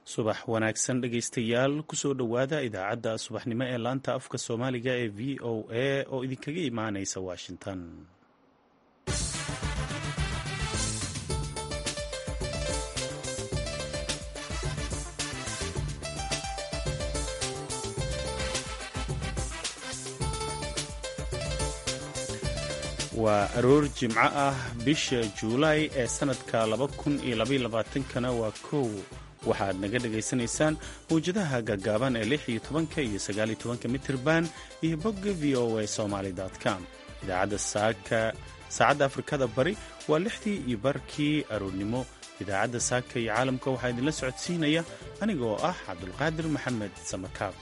subax wanaagsan dhegaystayaal kusoo dhowaada idaacadda subaxnimo ee laanta afka soomaaliga ee v o a oo idinkaga imaanaysa washington waa aroor jimco ah bisha juulaay ee sannadka kana waa kow waxaad naga dhagaysanaysaan mawjadaha gaagaaban ee lix iyo tobanka iyo sagaaliyo tobanka mitirban iyo bogga v o a somaly com idaacadda saaka saacadda afrikada bari waa lixdii iyo barkii aroornimo idaacadda saaka iyo caalamka waxaa idinla socodsiinaya anigoo ah cabdulqaadir maxamed samakaab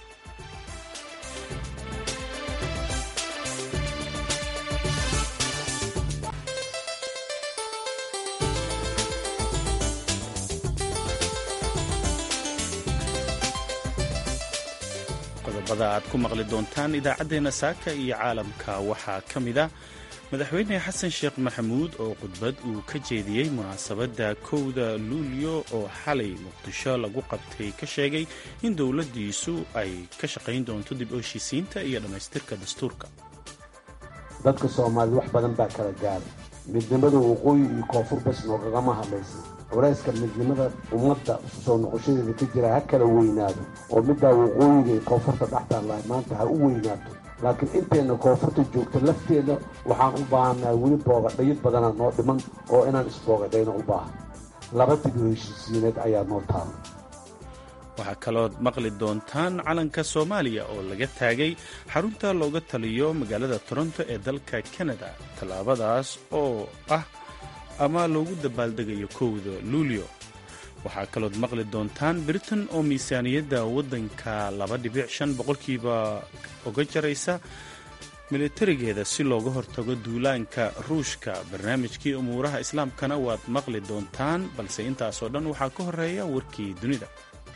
qodobada aad ku maqli doontaan idaacaddeenna saaka iyo caalamka waxaa ka mid a madaxweyne xasan sheekh maxamuud oo khudbad uu ka jeediyey munaasabadda kowda luulyo oo xalay muqdisho lagu qabtay ka sheegay in dowladdiisu ay ka shaqayn doonto dib u heshiisiinta iyo dhammaystirka dastuurka dadka soomaalida wax badan baa kala gaaray midnimada waqooyi iyo koonfur bas noogagama hadlaysa culayska midnimada ummadda soo noqoshadeeda ka jira ha kala weynaado oo middaa waqooyiga iyo koonfurta dhextaalla maanta ha u weynaato laakiin intayna koonfurta joogta lafteeda waxaan u baahannaha weli boogadhayo badana noo dhiman oo inaan isboogadhayno u baahan laba dib u heshiisiineed ayaa noo taala waxaa kalood maqli doontaan calanka soomaaliya oo laga taagay xarunta looga taliyo magaalada toronto ee dalka kanada tallaabadaas oo ah ama loogu dabaaldegayo kowda luulyo waxaa kalood maqli doontaan britain oo miisaaniyadda waddanka laba dhibic shan boqolkiiba uga jaraysa militarigeeda si looga hortago duulaanka ruushka barnaamijkii umuuraha islaamkana waad maqli doontaan balse intaasoo dhan waxaa ka horeeya warkii dunida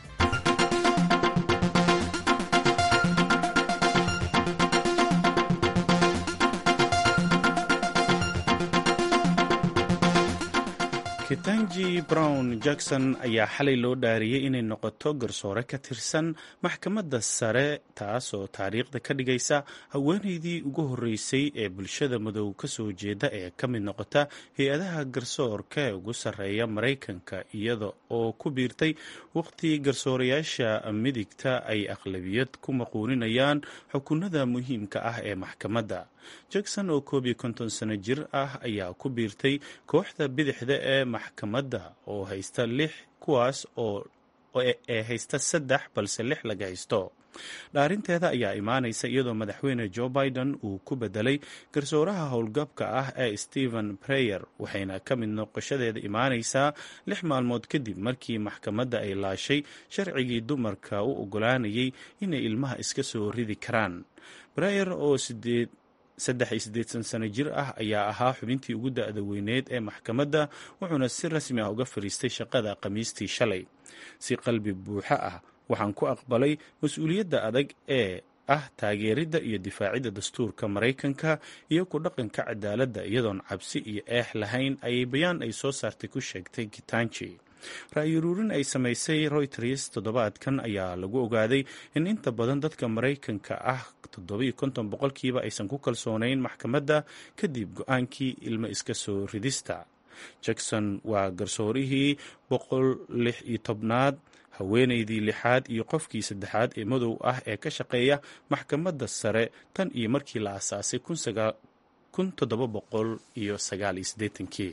ketanji brown jackson ayaa xalay loo dhaariyey inay noqoto garsoore ka tirsan maxkamadda sare taasoo taariikhda ka dhigaysa haweenaydii ugu horreysay ee bulshada madow ka soo jeeda ee ka mid noqota hay-adaha garsoorka ee ugu sarreeya maraykanka iyada oo ku biirtay waqhti garsoorayaasha midigta ay aqlabiyad ku maquuninayaan xukunada muhiimka ah ee maxkamadda jackson oo koob iyo konton sano jir ah ayaa ku biirtay kooxda bidixda ee maxkamadda oo haysta lix kuwaas oo ee haysta saddex balse lix laga haysto dhaarinteeda ayaa imaanaysa iyadoo madaxweyne joe biden uu ku bedelay garsooraha howlgabka ah ee stephen breyer waxayna ka mid noqoshadeeda imaanaysaa lix maalmood kadib markii maxkamadda ay laashay sharcigii dumarka u ogolaanayay inay ilmaha iska soo ridi karaan breyer oo sideed saddex iyo siddeedsan sano jir ah ayaa ahaa xubintii ugu da-da weyneed ee maxkamadda wuxuuna si rasmi ah uga fadhiistay shaqada khamiistii shalay si qalbi buuxo ah waxaan ku aqbalay mas-uuliyadda adag ee ah taageeridda iyo difaacidda dastuurka maraykanka iyo ku dhaqanka cadaaladda iyadoon cabsi iyo eex lahayn ayay bayaan ay soo saartay ku sheegtay kitanji ra-yuruurin ay samaysay royters toddobaadkan ayaa lagu ogaaday in inta badan dadka maraykanka ah toddobiyo konton boqolkiiba aysan ku kalsoonayn maxkamadda kadib go-aankii ilmo iska soo ridista jackson waa garsoorihii boqol lix iyo tobnaad haweenaydii lixaad iyo qofkii saddexaad ee madow ah ee ka shaqeeya maxkamadda sare tan iyo markii la aasaasay kun toddoba boqol iyo sagaal iyo siddeetankii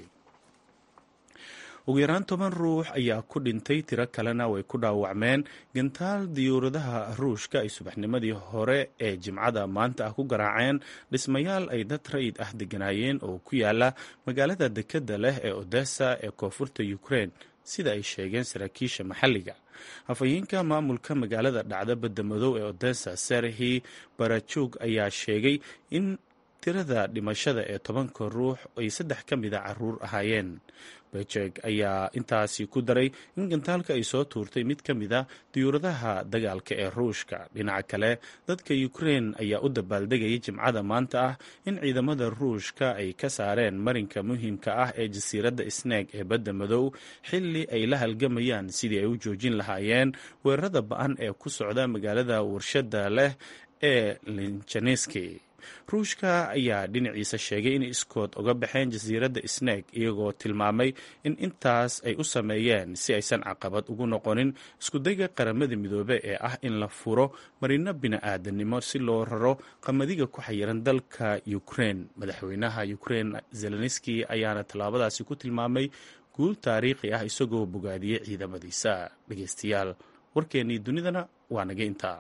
ugu yaraan toban ruux ayaa ku dhintay tiro kalena way ku dhaawacmeen gantaal diyuuradaha ruushka ay subaxnimadii hore ee jimcada maanta ah ku garaaceen dhismayaal ay dad rayid ah deganaayeen oo ku yaala magaalada dekedda leh ee odessa ee koonfurta ukrein sida ay sheegeen saraakiisha maxalliga afhayeenka maamulka magaalada dhacda badda madow ee odessa serhi barajug ayaa sheegay in tirada dhimashada ee tobanka ruux ay saddex ka mida caruur ahaayeen bejeg ayaa intaasi ku daray in gantaalka ay soo tuurtay mid ka mid a diyuuradaha dagaalka ee ruushka dhinaca kale dadka ukrein ayaa u dabaaldegayay jimcada maanta ah in ciidamada ruushka ay ka saareen marinka muhiimka ah ee jasiiradda sneeg ee badda madow xilli ay la halgamayaan sidii ay u joojin lahaayeen weerarada ba-an ee ku socda magaalada warshada leh ee linjaneski ruushka ayaa dhinaciisa sheegay inay iskood uga baxeen jasiiradda sneeg iyagoo tilmaamay in intaas ay u sameeyeen si aysan caqabad ugu noqonin iskudayga qaramada midoobe ee ah in la furo marino bini-aadanimo si loo raro qamadiga ku xayiran dalka ukrein madaxweynaha ukrein zelenski ayaana tallaabadaasi ku tilmaamay guul taariikhi ah isagoo bogaadiyey ciidamadiisa dhegeystayaal warkeennii dunidana waa naga intaa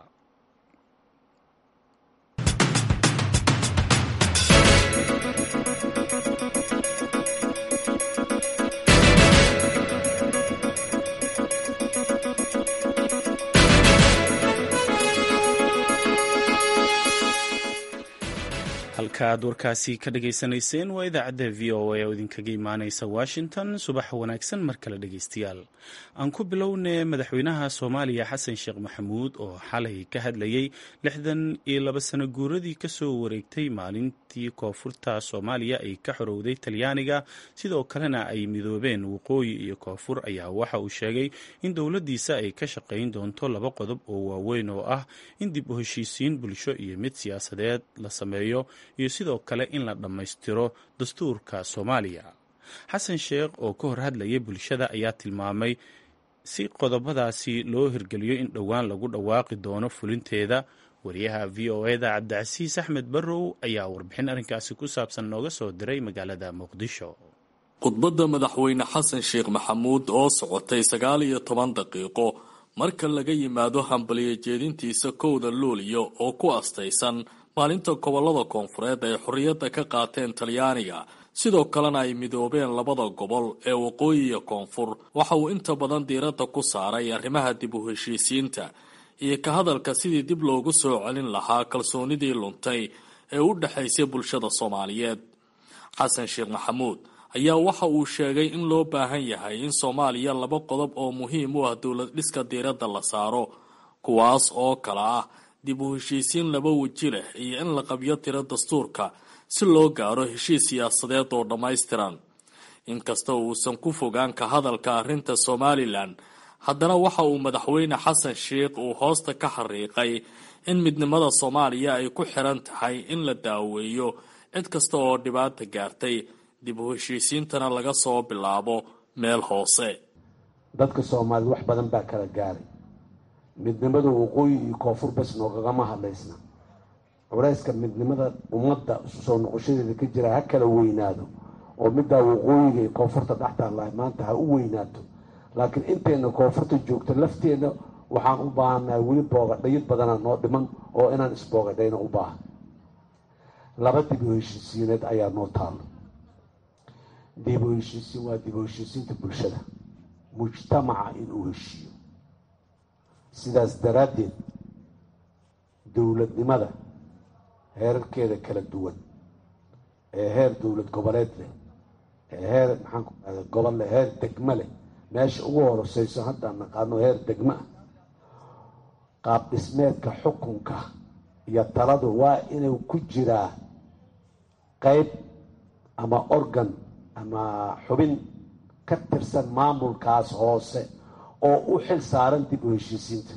halkaaad warkaasi ka dhageysanayseen waa idaacadda v o a oo idinkaga imaaneysa washington subax wanaagsan mar kale dhegeystayaal aan ku bilownay madaxweynaha soomaaliya xasan sheekh maxamuud oo xalay ka hadlayey lixdan iyo laba sano guuradii kasoo wareegtay maalintii koonfurta soomaaliya ay ka xorowday talyaaniga sidoo kalena ay midoobeen waqooyi iyo koonfur ayaa waxa uu sheegay in dowladdiisa ay ka shaqayn doonto laba qodob oo waaweyn oo ah in dib u heshiisiin bulsho iyo mid siyaasadeed la sameeyo iyo sidoo kale in la dhammaystiro dastuurka soomaaliya xasan sheekh oo ka hor hadlayay bulshada ayaa tilmaamay si qodobadaasi loo hirgeliyo in dhowaan lagu dhawaaqi doono fulinteeda wariyaha v o eda cabdicasiis axmed barrow ayaa warbixin arrinkaasi ku saabsan nooga soo diray magaalada muqdisho khudbadda madaxweyne xasan sheekh maxamuud oo socotay sagaal iyo toban daqiiqo marka laga yimaado hambaliyo jeedintiisa kowda luuliyo oo ku astaysan maalinta gobolada koonfureed ay xorriyadda ka qaateen talyaaniga sidoo kalena ay midoobeen labada gobol ee waqooyi iyo koonfur waxa uu inta badan diiradda ku saaray arrimaha dib u heshiisiinta iyo ka hadalka sidii dib loogu soo celin lahaa kalsoonidii luntay ee u dhexaysay bulshada soomaaliyeed xasan sheekh maxamuud ayaa waxa uu sheegay in loo baahan yahay in soomaaliya laba qodob oo muhiim u ah dowlad dhiska diiradda la saaro kuwaas oo kala ah dib u heshiisiin laba weji leh iyo in la qabyo tiro dastuurka si loo gaaro heshiis siyaasadeed oo dhammaystiran inkasta uusan ku fogaan ka hadalka arrinta somalilan haddana waxa uu madaxweyne xasan sheekh uu hoosta ka xariiqay in midnimada soomaaliya ay ku xiran tahay in la daaweeyo cid kasta oo dhibaata gaartay dib u heshiisiintana laga soo bilaabo meel hoose dadka soomaalida wax badan baa kala gaaray midnimada waqooyi iyo koonfur bas noogagama hadlaysna culayska midnimada ummadda soo noqoshadeeda ka jira ha kala weynaado oo middaa waqooyiga iyo koonfurta dhextaalahay maanta ha u weynaato laakiin intayna koonfurta joogto lafteeda waxaan u baahannahay weli boogadhayid badanaa noo dhiman oo inaan isboogadhayna u baahan laba dib u heshiisiineed ayaa noo taalo dib u heshiisiin waa dib u heshiisiinta bulshada mujtamaca inuu heshiiyo sidaas daraaddeed dowladnimada heerarkeeda kala duwan ee heer dowlad goboleed leh ee heer maxaanku ahda gobol leh heer degmo leh meesha ugu horoseyso haddaan naqaano heer degmo ah qaab dhismeedka xukunka iyo taladu waa inuu ku jiraa qeyb ama organ ama xubin ka tirsan maamulkaas hoose oo u xil saaran dib u heshiisiinta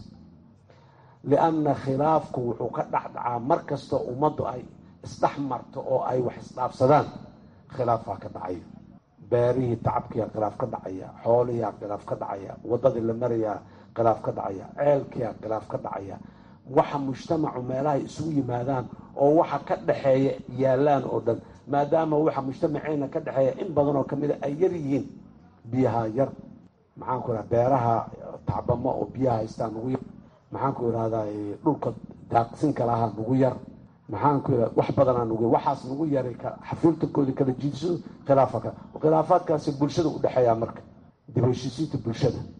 lianna khilaafku wuxuu ka dhexdhacaa mar kastoo ummaddu ay isdhex marto oo ay wax isdhaafsadaan khilaafaa ka dhacayo beerihii tacabkiyaa khilaaf ka dhacaya xoolihiyaa khilaaf ka dhacaya waddadii la marayaa khilaaf ka dhacaya ceelkiyaa khilaaf ka dhacaya waxa mujtamacu meelahay isugu yimaadaan oo waxa ka dhexeeya yaallaan oo dhan maadaama waxa mujtamaceena ka dhexeeya in badan oo kamida ay yar yihiin biyaha yar maxaan ku irahda beeraha tacbamo oo biyaha haystaa nugu yar maxaan ku irahdaa dhulka daaqsinka lahaa nugu yar maxaan ku irahda wax badanaa nugu yar waxaas nugu yaray xafiiltankoodii kala jiidso khilaafa kale khilaafaadkaasi bulshada u dhexeeyaa marka dib heshiisiinta bulshada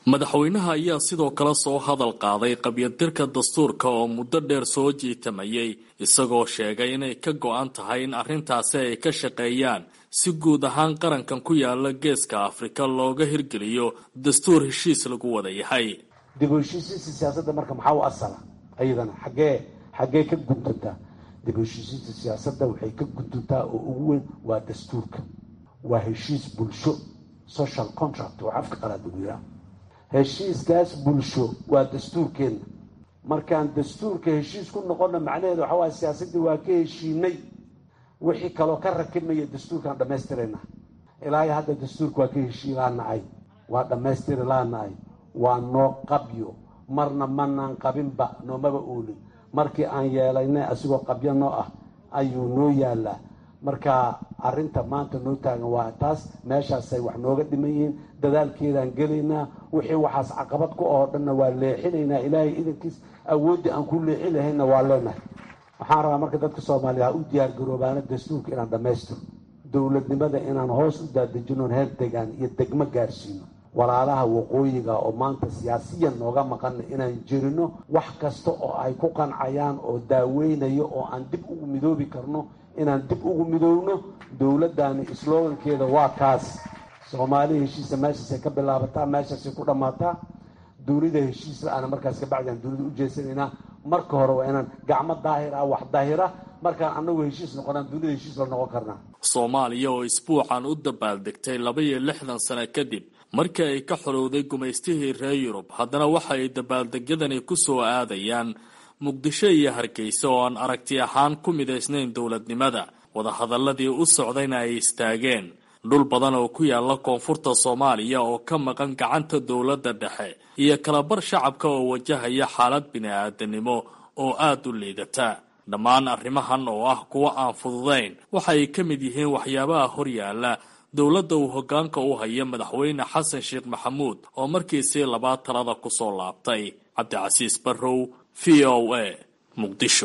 madaxweynaha ayaa sidoo kale soo hadal qaaday qabyadirka dastuurka oo muddo dheer soo jiitamayay isagoo sheegay inay ka go-an tahay in arrintaasi ay ka shaqeeyaan si guud ahaan qarankan ku yaala geeska afrika looga hirgeliyo dastuur heshiis lagu wada yahay dib u heshiisiinta siyaasadda marka maxaa u asala ayadana xaggee xaggee ka guduntaa dib u heshiisiinta siyaasadda waxay ka guduntaa oo ugu weyn waa dastuurka waa heshiis bulsho social contract oo afka qalaad ugu yiraa heshiiskaas bulsho waa dastuurkeenna markaan dastuurka heshiis ku noqonna macnaheedu waxaa waaya siyaasaddii waa ka heshiinay wixii kaloo ka rakibmaya dastuurkaan dhammaystirayna ilaa iyo hadda dastuurka waa ka heshii laanahay waa dhammaystiri laanahay waa noo qabyo marna manaan qabinba noomaba oolin markii aan yeelaynay asigoo qabyo noo ah ayuu noo yaalaa marka arrinta maanta noo taagan waa taas meeshaasay wax nooga dhiman yihiin dadaalkeedaan gelaynaa wixii waxaas caqabad ku oo dhanna waa leexinaynaa ilaahay idankiis awooddii aan ku leexi lahayna waa leenahay waxaan rabaa marka dadka soomaaliya ha u diyaar garoobaana dastuurka inaan dhammaystiro dowladnimada inaan hoos u daadejinoon heer degaan iyo degmo gaarsiino walaalaha waqooyiga oo maanta siyaasiyan nooga maqana inaan jirino wax kasta oo ay ku qancayaan oo daaweynayo oo aan dib ugu midoobi karno inaan dib ugu midoowno dowladdaani slogankeeda waa kaas soomaali heshiisa meeshaasay ka bilaabataa meeshaasay ku dhammaataa dunida heshiis la-aana markaas kabacdiaan dunida u jeesanaynaa marka hore waa inaan gacmo daahir ah wax daahira markaan anagu heshiis noqonaan dunida heshiis la noqon karnaa soomaaliya oo isbuucan u dabaaldegtay laba iyo lixdan sano kadib markii ay ka xorowday gumaystihii reer yurub haddana waxa ay dabaaldegyadani ku soo aadayaan muqdisho iyo hargeysa oo aan aragti ahaan ku midaysnayn dowladnimada wadahadaladii u socdayna ay istaageen dhul badan oo ku yaala koonfurta soomaaliya oo ka maqan gacanta dowladda dhexe iyo kalabar shacabka oo wajahaya xaalad bini-aadanimo oo aada u liidata dhammaan arrimahan oo ah kuwo aan fududayn waxa ay ka mid yihiin waxyaabaha horyaala dowladda uu hoggaanka u haya madaxweyne xasan sheekh maxamuud oo markiisii labaad talada kusoo laabtay cabdicasiis barrow v o a muqdisho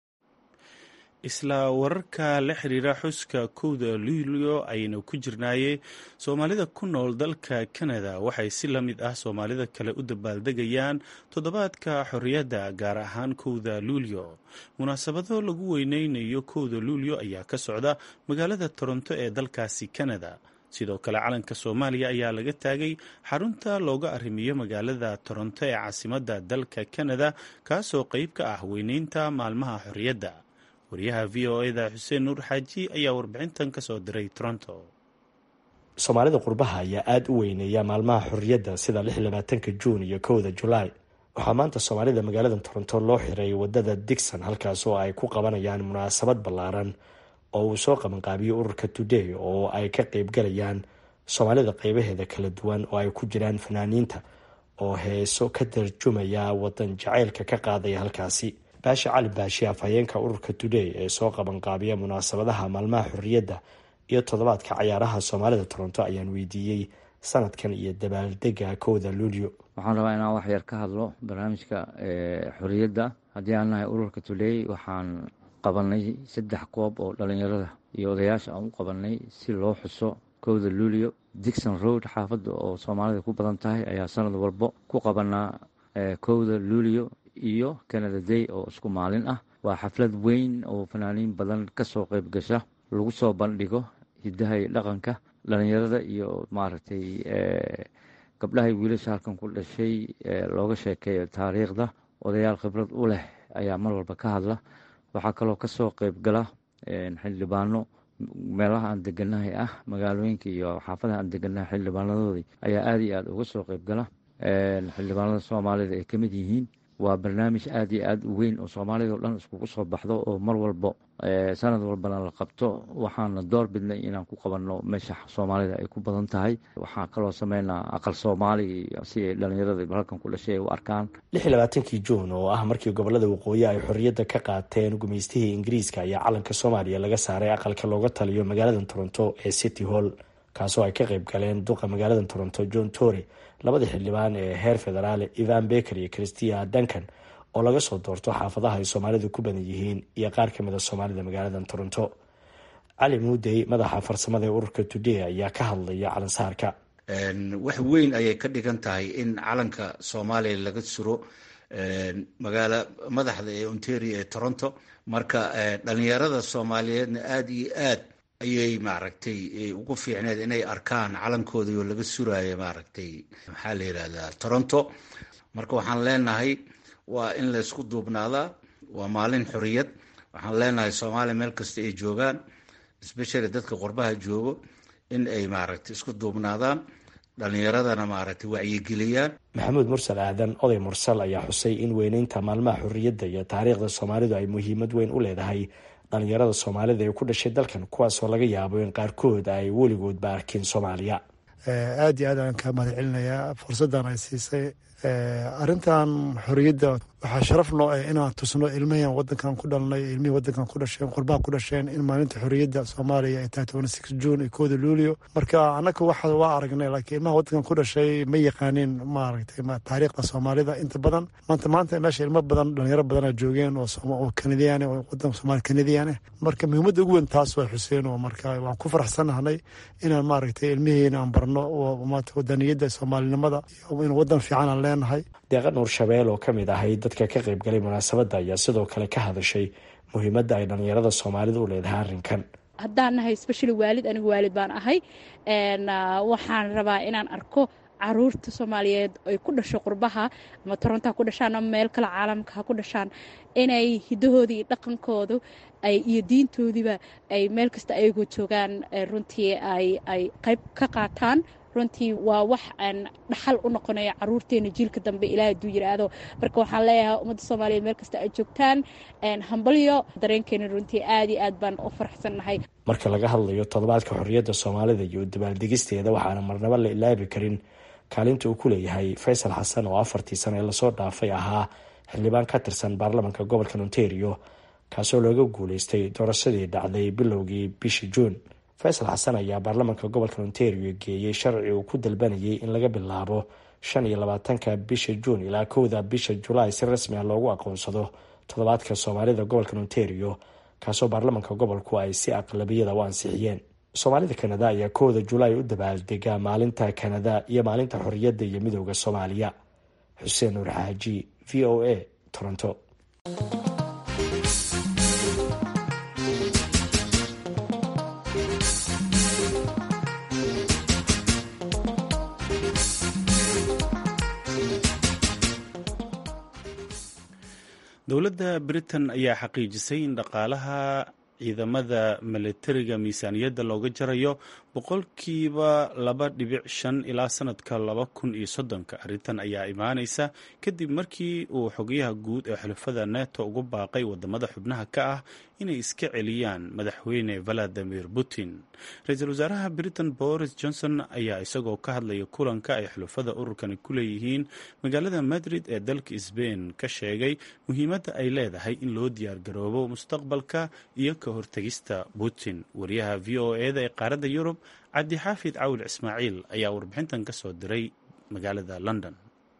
isla wararka la xiriira xuska kowda luulyo ayaynu ku jirnaayey soomaalida ku nool dalka kanada waxay si la mid ah soomaalida kale u dabaaldegayaan toddobaadka xorriyadda gaar ahaan kowda luulyo munaasabado lagu weyneynayo kowda luulyo ayaa ka socda magaalada toronto ee dalkaasi kanada sidoo kale calanka soomaaliya ayaa laga taagay xarunta looga arrimiyo magaalada toronto ee caasimadda dalka kanada kaasoo qeyb ka ah weyneynta maalmaha xorriyadda wariyaha v o eda xuseen nuur xaaji ayaa warbixintan ka soo diray toronto soomaalida qurbaha ayaa aada u weyneeya maalmaha xorriyadda sida lix labaatanka juun iyo kowda julaay waxaa maanta soomaalida magaalada toronto loo xiray wadada digson halkaas oo ay ku qabanayaan munaasabad ballaaran oo uu soo qabanqaabiyey ururka today oo ay ka qeybgalayaan soomaalida qeybaheeda kala duwan oo ay ku jiraan fanaaniinta oo heeso ka tarjumaya wadan jacaylka ka qaadaya halkaasi baashi cali baashi afhayeenka ururka today ee soo qabanqaabiya munaasabadaha maalmaha xorriyadda iyo toddobaadka cayaaraha soomaalida toronto ayaan weydiiyey sanadkan iyo dabaaldega kowda luulyo waxaan rabaa inaan wax yar ka hadlo barnaamijka xorriyadda haddii aan nahay ururka today waxaan qabanay saddex koob oo dhalinyarada iyo odayaasha aan u qabanay si loo xuso kowda luulyo dixon road xaafadda oo soomaalida ku badan tahay ayaa sanad walbo ku qabanaa kowda luulyo iyo canada day oo isku maalin ah waa xaflad weyn oo fanaaniin badan kasoo qeyb gasha lagu soo bandhigo hidaha iyo dhaqanka dhalinyarada iyo maaragtay gabdhahay wiilasha halkan ku dhashay looga sheekeeyo taariikhda odayaal khibrad u leh ayaa mar walba ka hadla waxaa kaloo kasoo qeyb gala xildhibaano meelaha aan deganahay ah magaalooyinka iyo xaafadaha aan deganahay xildhibaanadoodii ayaa aada iyo aada uga soo qeyb gala xildhibaanada soomaalida ay kamid yihiin waa barnaamij aada iyo aada u weyn oo soomaalida o dhan iskugu soo baxdo oo mar walbo sanad walbana la qabto waxaana door bidnay inaan ku qabanno meesha soomaalida ay ku badan tahay waxaa kaloo sameynaa aqal soomaaliga si ay dhalinyarada halkan ku dhashay ay u arkaan lix iyo labaatankii juun oo ah markii gobolada waqooyi ay xorriyadda ka qaateen gumaystihii ingiriiska ayaa calanka soomaaliya laga saaray aqalka looga taliyo magaalada toronto ee city hall kaasoo ay ka qeyb galeen duqa magaalada toronto john tory labadii xildhibaan ee heer federaale ivan beker iyo christia duncan oo laga soo doorto xaafadaha ay soomaalidu ku badan yihiin iyo qaar ka mida soomaalida magaalada toronto cali muudey madaxa farsamada ee ururka today ayaa ka hadlaya calansaarka wax weyn ayay ka dhigan tahay in calanka soomaaliya laga suro magaala madaxda ee ontario ee toronto marka dhalinyarada soomaaliyeedna aada iyo aad ayay maaragtay ugu fiicneed inay arkaan calankoodii oo laga suraayo maaragtay maxaa la yidhahdaa toronto marka waxaan leenahay waa in laysku duubnaadaa waa maalin xoriyad waxaan leenahay soomaaliya meel kasta ay joogaan especially dadka qurbaha joogo in ay maaragtay isku duubnaadaan dhalinyaradana maaragtay wacyigeliyaan maxamuud mursal aadan oday mursal ayaa xusay in weyneynta maalmaha xorriyadda iyo taariikhda soomaalidu ay muhiimad weyn u leedahay dhalinyarada soomaalida ee ku dhashay dalkan kuwaasoo laga yaabo in qaarkood ay weligoodba arkin soomaaliya aada iyo aad aan ka mahad celinayaa fursaddan ay siisay arrintan xorriyadda waxaa sharaf noo ah inaan tusno ilmaheen wadankan ku dhalnay ilmihii wadankan ku dhasheen qurbaha ku dhasheen in maalinta xorriyadda soomaaliya ay tahay toban six june iyo kooda luulio marka annaka waxa waa aragnay laakiin ilmaha wadankan ku dhashay ma yaqaanin maaragtay taariikhda soomaalida inta badan maanta maanta meesha ilmo badan dhalinyaro badana joogeen oo kanadiyaan oo wadanka soomaali kanadiyaan ah marka muhiimadda ugu weyn taas waa xuseen oo marka waan ku faraxsanahnay inaan maaragtay ilmihiina aan barno wadaniyadda soomaalinimada in wadan fiican aan leenahay deeqa nuur shabeel oo ka mid ahay dadka ka qayb galay munaasabadda ayaa sidoo kale ka hadashay muhiimadda ay dhalinyarada soomaalida u leedahay arrinkan haddaan nahay specially waalid anigu waalid baan ahay waxaan rabaa inaan arko caruurta soomaaliyeed ay ku dhasho qurbaha ama toronto ha ku dhashaan ama meel kale caalamka ha ku dhashaan inay hidahoodii iyo dhaqankoodu iyo diintoodiiba ay meel kasta ayagoo joogaan runtii ay qayb ka qaataan runtii waa wax aan dhaxal u noqonayo caruurteena jiilka dambe ilaah aduu yiraahdo marka waxaan leeyahay ummadda soomaaliyeed meel kasta ay joogtaan hambalyo dareenkeena runtii aad iyo aad baan u faraxsannahay marka laga hadlayo toddobaadka xorriyadda soomaalida iyo dabaaldegisteeda waxaana marnaba la ilaabi karin kaalinta uu ku leeyahay faysal xasan oo afartii sano ee lasoo dhaafay ahaa xildhibaan ka tirsan baarlamanka gobolka ontario kaasoo looga guuleystay doorashadii dhacday bilowgii bishii juun faysal xasan ayaa baarlamanka gobolka ontario geeyey sharci uu ku dalbanayay in laga bilaabo shan iyo labaatanka bisha juun ilaa kowda bisha julaay si rasmi ah loogu aqoonsado toddobaadka soomaalida gobolka ontario kaasoo baarlamanka gobolku ay si aqlabiyada u ansixiyeen soomaalida kanada ayaa kowda julaay u dabaaldega maalinta kanada iyo maalinta xorriyadda iyo midooda soomaaliya xuseen nuur xaaji v o a toronto dowladda britain ayaa xaqiijisay in dhaqaalaha ciidamada milatariga miisaaniyadda looga jarayo boqolkiiba laba dhibic shan ilaa sanadka laba kun iyo soddonka arrintan ayaa imaaneysa kadib markii uu xogayaha guud ee xulafada neto ugu baaqay wadamada xubnaha ka ah inay iska celiyaan madaxweyne valadimir putin ra-iisul wasaaraha britain boris johnson ayaa isagoo ka hadlaya kulanka ay xulafada ururkani ku leeyihiin magaalada madrid ee dalka sbain ka sheegay muhiimadda ay leedahay in loo diyaargaroobo mustaqbalka iyo ka hortegista putin wariyaha v o eda ee qaaradda yurub cabdixaafid cawil ismaaciil ayaa warbixintan ka soo diray magaalada london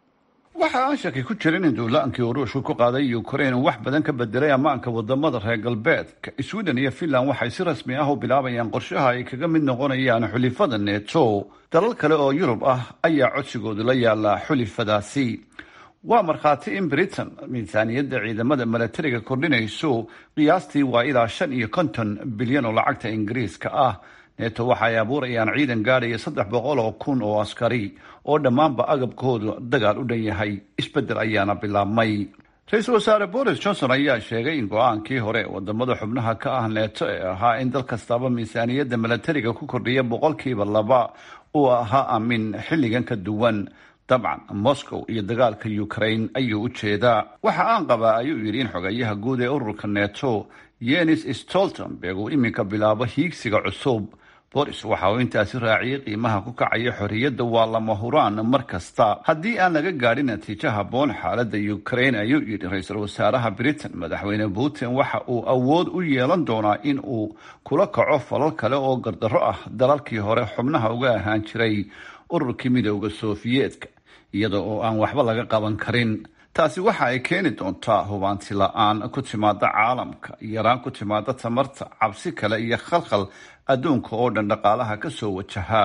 waxa aan shaki ku jirin in duulaankii uu ruushku ku qaaday ukrain uu wax badan ka bedelay ammaanka wadamada reer galbeedka sweden iyo finland waxay si rasmi ah u bilaabayaan qorshaha ay kaga mid noqonayaan xulifada neto dalal kale oo yurub ah ayaa codsigoodu la yaala xulifadaasi waa markhaati in britain miisaaniyadda ciidamada milatariga kordhinayso qiyaastii waa ilaa shan iyo konton bilyan oo lacagta ingiriiska ah neto waxa ay abuurayaan ciidan gaadhaya saddex boqol oo kun oo askari oo dhammaanba agabkoodu dagaal u dhan yahay isbeddel ayaana bilaabmay ra-iisul wasaare boris johnson ayaa sheegay in go-aankii hore wadamada xubnaha ka ah neeto ee ahaa in dal kastaba miisaaniyadda milatariga ku kordhiya boqolkiiba laba uu ahaa amin xilligan ka duwan dabcan moscow iyo dagaalka ukraine ayuu u jeedaa waxa aan qabaa ayuu yidhi in xogayaha guud ee ururka neto yenis stoltenberg uu iminka bilaabo hiigsiga cusub boris waxa uu intaasi raaciyey qiimaha ku kacaya xorriyadda waa lama huraan mar kasta haddii aan laga gaadhin natiijo habboon xaaladda ukraine ayuu yidhi ra-iisul wasaaraha britain madaxweyne putin waxa uu awood u yeelan doonaa in uu kula kaco falal kale oo gardarro ah dalalkii hore xubnaha uga ahaan jiray ururkii midooda sofiyeetka iyada oo aan waxba laga qaban karin taasi waxa ay keeni doontaa hubaanti la-aan ku timaada caalamka yaraan ku timaada tamarta cabsi kale iyo khalkhal adduunka oo dhan dhaqaalaha ka soo wajahaa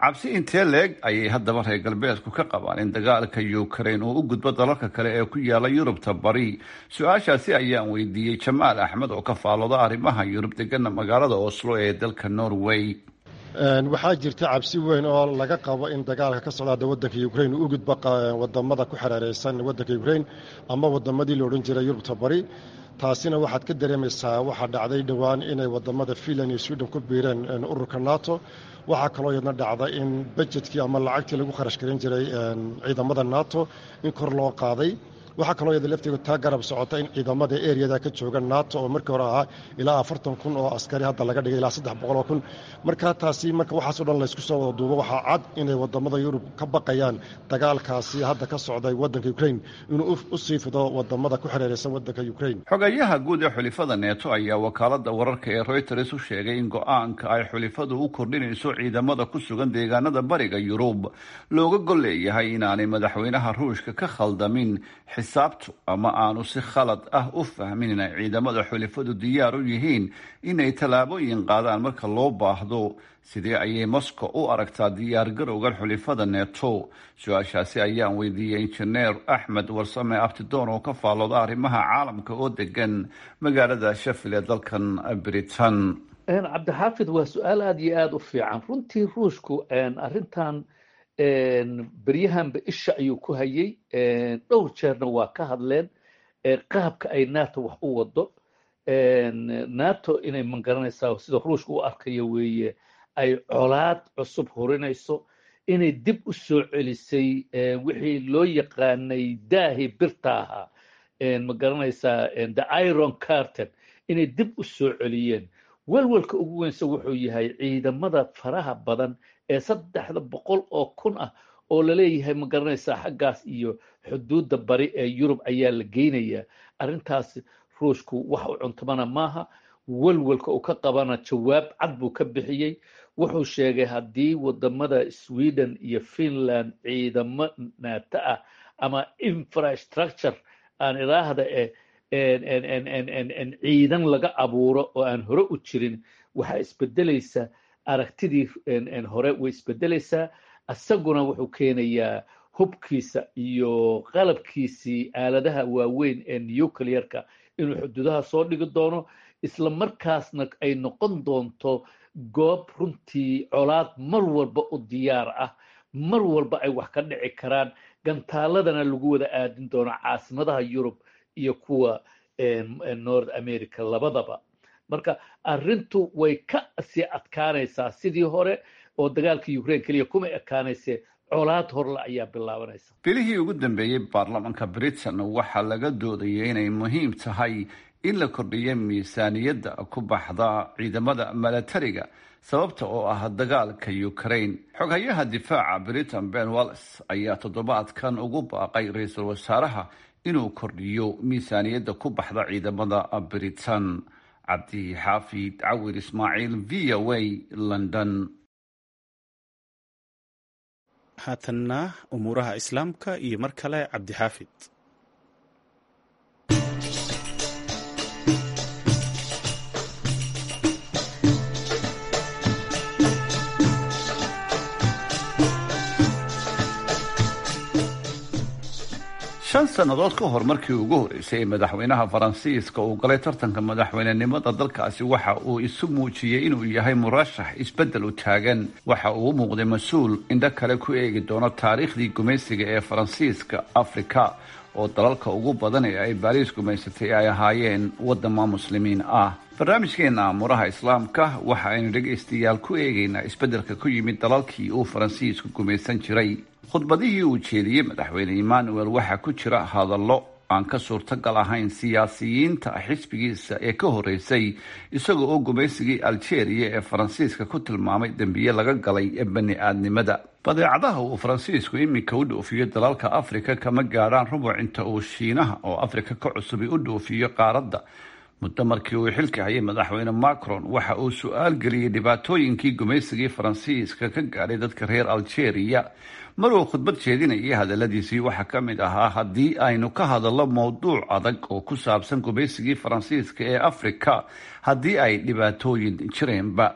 cabsi intee leeg ayay haddaba reer galbeedku ka qabaan in dagaalka ukraine uu u gudbo dalalka kale ee ku yaala yurubta bari su-aashaasi ayaan weydiiyey jamaal axmed oo ka faalooda arrimaha yurub degana magaalada oslo ee dalka norway waxaa jirta cabsi weyn oo laga qabo in dagaalka ka socdaada wadanka ukraine uu u gudbo wadamada ku xereereysan wadanka ukraine ama wadamadii la odhan jiray yurubta bari taasina waxaad ka dareemaysaa waxaa dhacday dhowaan inay wadamada finland iyo sweden ku biireen ururka nato waxaa kaloo yadna dhacda in bajetkii ama lacagtii lagu kharash garin jiray ciidamada nato in kor loo qaaday waxaa kaloo yada lafteedu taa garab socota in ciidamada eriyada ka jooga nato oo markii hore ahaa ilaa afartan kun oo askari hadda laga dhigay ilaa saddex boqol oo kun markaa taasi marka waxaaso dhan laysku soo wada duubo waxaa cad inay wadamada yurub ka baqayaan dagaalkaasi hadda ka socday wadanka ukraine inuu u sii fido wadamada ku xereereysan wadanka ukraine xogayaha guud ee xulifada neeto ayaa wakaalada wararka ee reuters u sheegay in go-aanka ay xulifadu u kordhinayso ciidamada ku sugan deegaanada bariga yurub looga gol leeyahay inaanay madaxweynaha ruushka ka khaldamin xisaabtu ama aanu si khalad ah u fahmin inay ciidamada xulifadu diyaar u yihiin inay tallaabooyin qaadaan marka loo baahdo sidee ayay moscow u aragtaa diyaar garowgan xulifada neto su-aashaasi ayaan weydiiyey injineer axmed warsame abtidoon oo ka faalooda arrimaha caalamka oo degan magaalada shafil ee dalkan britain cabdixaafid waa su-aal aada iyo aada u fiican runtii ruushku arrintan beryahanba isha ayuu ku hayay dhowr jeerna waa ka hadleen qaabka ay nato wax u wado nato inay magaranaysaa sida ruushka u arkayo weeye ay colaad cusub hurinayso inay dib u soo celisay wixii loo yaqaanay daahi birta ahaa magaranaysaa the iron carton inay dib u soo celiyeen welwelka ugu weynse wuxuu yahay ciidamada faraha badan ee saddexda boqol oo kun ah oo laleeyahay ma garanaysaa xaggaas iyo xuduudda bari ee yurub ayaa la geynayaa arrintaas ruushku wax u cuntamana maaha welwelka uu ka qabana jawaab cad buu ka bixiyey wuxuu sheegay haddii wadamada sweden iyo finland ciidamo naata ah ama infrastructure aan idhaahda eh ciidan laga abuuro oo aan hore u jirin waxaa isbedelaysa aragtidii hore way isbedelaysaa isaguna wuxuu keenayaa hubkiisa iyo qalabkiisii aaladaha waaweyn ee nuclearka inuu xuduudaha soo dhigi doono isla markaasna ay noqon doonto goob runtii colaad mar walba u diyaar ah mar walba ay wax ka dhici karaan gantaaladana lagu wada aadin doono caasimadaha yurub iyo kuwa north america labadaba marka arrintu way ka sii adkaanaysaa sidii hore oo dagaalka ukraine keliya kuma ekaanayse colaad horle ayaa bilaabanaysa bilihii ugu dambeeyey baarlamaanka britain waxaa laga doodayay inay muhiim tahay in la kordhiyo miisaaniyadda ku baxda ciidamada milatariga sababta oo ah dagaalka ukraine xoghayaha difaaca britain ben wallis ayaa toddobaadkan ugu baaqay ra-iisul wasaaraha inuu kordhiyo miisaaniyadda ku baxda ciidamada britain cabdi xaafid cawir ismaaciil v o a london haatanna umuuraha islaamka iyo mar kale cabdixaafid shan sannadood ka hor markii ugu horeysay ee madaxweynaha faransiiska uu galay tartanka madaxweynenimada dalkaasi waxa uu isu muujiyey inuu yahay murashax isbeddel u taagan waxa uu u muuqday mas-uul indho kale ku eegi doono taariikhdii gumaysiga ee faransiiska afrika oo dalalka ugu badan ee ay baariis gumaysatay ay ahaayeen wadama muslimiin ah barnaamijkeena amuuraha islaamka waxa aynu dhegaystayaal ku eegaynaa isbeddelka ku yimid dalalkii uu faransiisku gumaysan jiray khudbadihii uu jeediyey madaxweyne emmanuel waxaa ku jira hadallo aan ka suurtagal ahayn siyaasiyiinta xisbigiisa ee ka horeysay isagoo oo gumaysigii algeria ee faransiiska ku tilmaamay dembiye laga galay ee bani aadnimada badeecadaha uu faransiisku iminka u dhoofiyo dalalka afrika kama gaadhaan rubuc inta uu shiinaha oo afrika ka cusubi u dhoofiyo qaaradda muddo markii uu xilka hayay madaxweyne macron waxa uu su-aal geliyey dhibaatooyinkii gumaysigii faransiiska ka gaadhay dadka reer algeria mar uu khudbad jeedinayay hadaladiisii waxaa ka mid ahaa haddii aynu ka hadallo mowduuc adag oo ku saabsan gumaysigii faransiiska ee afrika haddii ay dhibaatooyin jireenba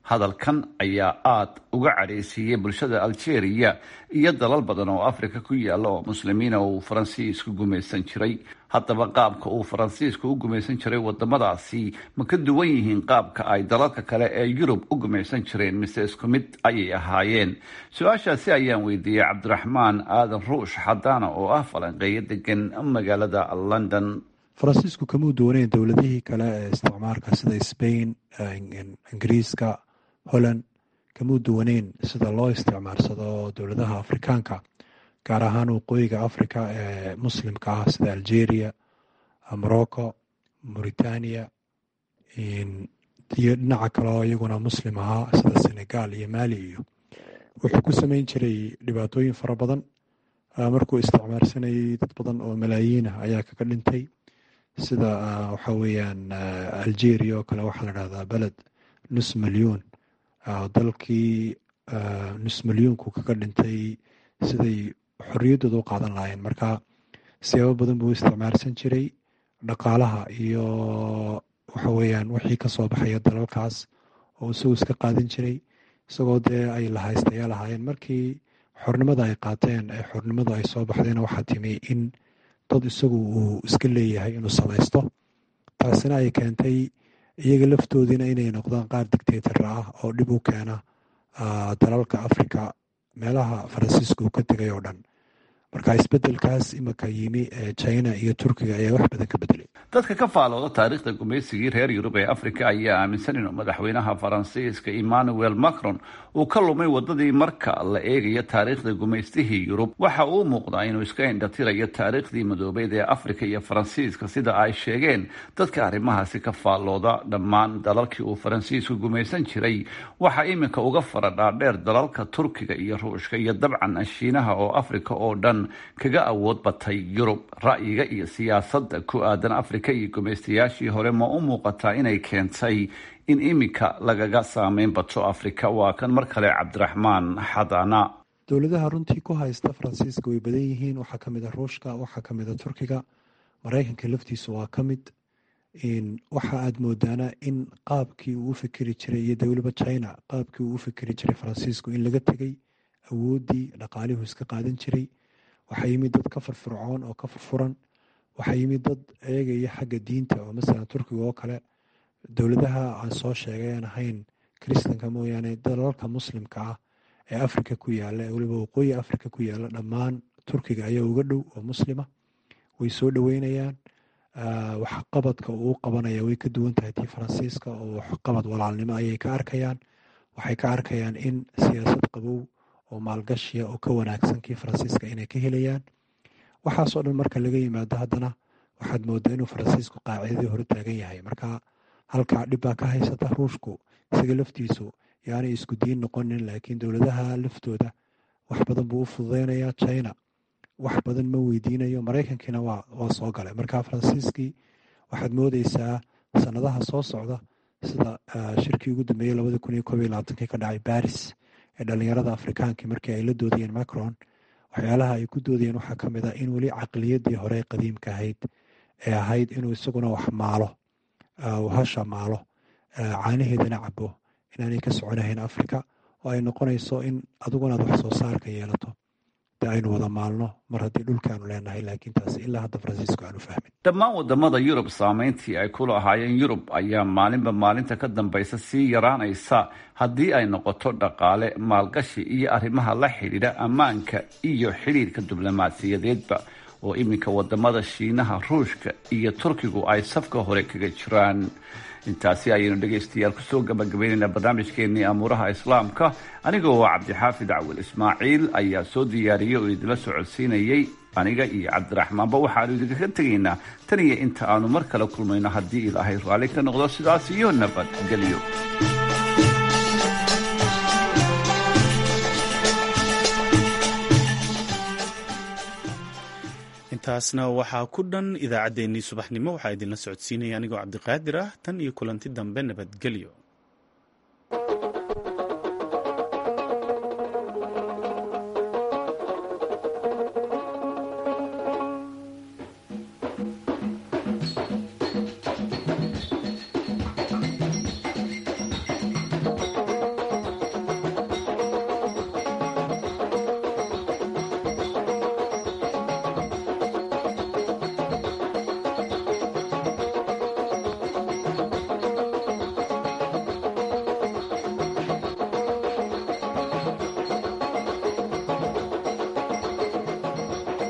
hadalkan ayaa aada uga cadhaysiiyey bulshada algeria iyo dalal badan oo afrika ku yaalla oo muslimiina uu faransiisku gumaysan jiray haddaba qaabka uu faransiisku u gumaysan jiray wadamadaasi ma ka duwan yihiin qaabka ay dalalka kale ee yurub u gumaysan jireen mise isku mid ayay ahaayeen su-aashaasi ayaan weydiiyey cabdiraxmaan aadan ruush xadaana oo ah falanqeeyo degan magaalada london faransiisku kamuu duwaneyn dowladihii kale ee isticmaarka sida sbain ingiriiska holland kamuu duwaneyn sida loo isticmaarsado dowladaha afrikaanka gaar ahaan waqooyiga africa ee muslimka ah sida algeria morocco mauritania iyo dhinaca kaleo iyaguna muslim ahaa sida senegal iyo mali iyo wuxuu ku sameyn jiray dhibaatooyin fara badan markuu isticmaarsanayay dad badan oo malaayiinah ayaa kaga dhintay sida waxa weeyaan algeria oo kale waxaa la dhahdaa beled nus milyuun dalkii nus milyuunku kaga dhintay siday xorriyaddooda u qaadan lahaayeen marka siyaabo badan buu isticmaarsan jiray dhaqaalaha iyo waxa weeyaan wixii kasoo baxaya dalalkaas oo isagu iska qaadan jiray isagoo dee ay lahaystayaa lahaayeen markii xornimada ay qaateen ee xornimadu ay soo baxdayna waxaa timi in dad isagu uu iska leeyahay inuu samaysto taasina ay keentay iyaga laftoodiina inay noqdaan qaar dictator ah oo dhib u keena dalalka africa meelaha faransiiska uu ka tegay oo dhan marka isbedelkaas imika yimi ee china iyo turkiga ayaa wax badan ka bedelay dadka ka faalooda taariikhda gumaysigii reer yurub ee afrika ayaa aaminsan inuu madaxweynaha faransiiska emmanuel macron uu ka lumay wadadii marka la eegayo taariikhda gumaystihii yurub waxa uu muuqdaa inuu iska indhatirayo taariikhdii madoobeyd ee afrika iyo faransiiska sida ay sheegeen dadka arrimahaasi ka faallooda dhammaan dalalkii uu faransiisku gumaysan jiray waxaa iminka uga faradhaadheer dalalka turkiga iyo ruushka iyo dabcan shiinaha oo afrika oo dhan kaga awood batay yurub ra'yiga iyo siyaasadda ku aadan afrika iyo gumaystayaashii hore ma u muuqataa inay keentay in iminka lagaga saameyn bato afrika waa kan mar kale cabdiraxmaan xadana dowladaha runtii ku haysta faransiiska way badan yihiin waxaa ka mid a ruushka waxaa ka mid a turkiga maraykanka laftiisu waa ka mid waxa aad moodaana in qaabkii uu u fikeri jiray iyo dowlaba china qaabkii uu u fikeri jiray faransiisku in laga tegay awooddii dhaqaalihuu iska qaadan jiray waxaa yimid dad ka firfircoon oo ka furfuran waxaa yimid dad eegaya xagga diinta oo masalan turkiga oo kale dowladaha aan soo sheegay aan ahayn kiristanka mooyaane dalalka muslimka ah ee afrika ku yaala ee weliba waqooyi afrika ku yaala dhammaan turkiga ayaa uga dhow oo muslima way soo dhoweynayaan waxqabadka uu qabanaya way ka duwan tahay tii faransiiska oo waxqabad walaalnimo ayay ka arkayaan waxay ka arkayaan in siyaasad qabow oo maalgashiya oo ka wanaagsan kii faransiiska inay ka helayaan waxaasoo dhan marka laga yimaado haddana waxaad moodaa inuu faransiisku qaacidadii hore taagan yahay marka halkaa dhib baa ka haysata ruushku isaga laftiisu yaanay isku diin noqonin laakiin dowladaha laftooda wax badan buu u fududeynayaa china wax badan ma weydiinayo maraykankiina waa soo galay marka faransiiskii waxaad moodeysaa sanadaha soo socda sida shirkii ugu dambeeyey labadii kun iyo koob iyo labaatankii ka dhacay baris ee dhalinyarada afrikaankii markii ay la doodayeen macron waxyaalaha ay ku doodayeen waxaa ka mid ah in weli caqliyadii hore qadiimka ahayd ee ahayd inuu isaguna wax maalo hasha maalo caanaheedana cabo inaanay ka soconahayn afrika oo ay noqonayso in adiguna aad wax soo saarka yeelato de aynu wada maalno mar haddii dhulkaanu leenahay laakiin taasi ilaa hadda faransiisku aanu fahmin dhammaan wadamada yurub saameyntii ay ku lahaayeen yurub ayaa maalinba maalinta ka dambaysa sii yaraanaysa haddii ay noqoto dhaqaale maalgashi iyo arrimaha la xidhiidha ammaanka iyo xidhiidhka diblomaasiyadeedba oo iminka wadamada shiinaha ruushka iyo turkigu ay safka hore kaga jiraan intaasi ayaynu dhegaystayaal kusoo gabagabaynaynaa barnaamijkeenii amuuraha islaamka anigoo cabdixaafid cawil ismaaciil ayaa soo diyaariyey oo idinla socodsiinayey aniga iyo cabdiraxmaanba waxaanu idinkaga tegaynaa tan iyo inta aanu mar kale kulmayno haddii ilaahay raalli ka noqdo sidaas iyo nabadgelyo intaasna waxaa ku dhan idaacaddeenii subaxnimo waxaa idinla socodsiinaya anigoo cabdiqaadir ah tan iyo kulanti dambe nabadgelyo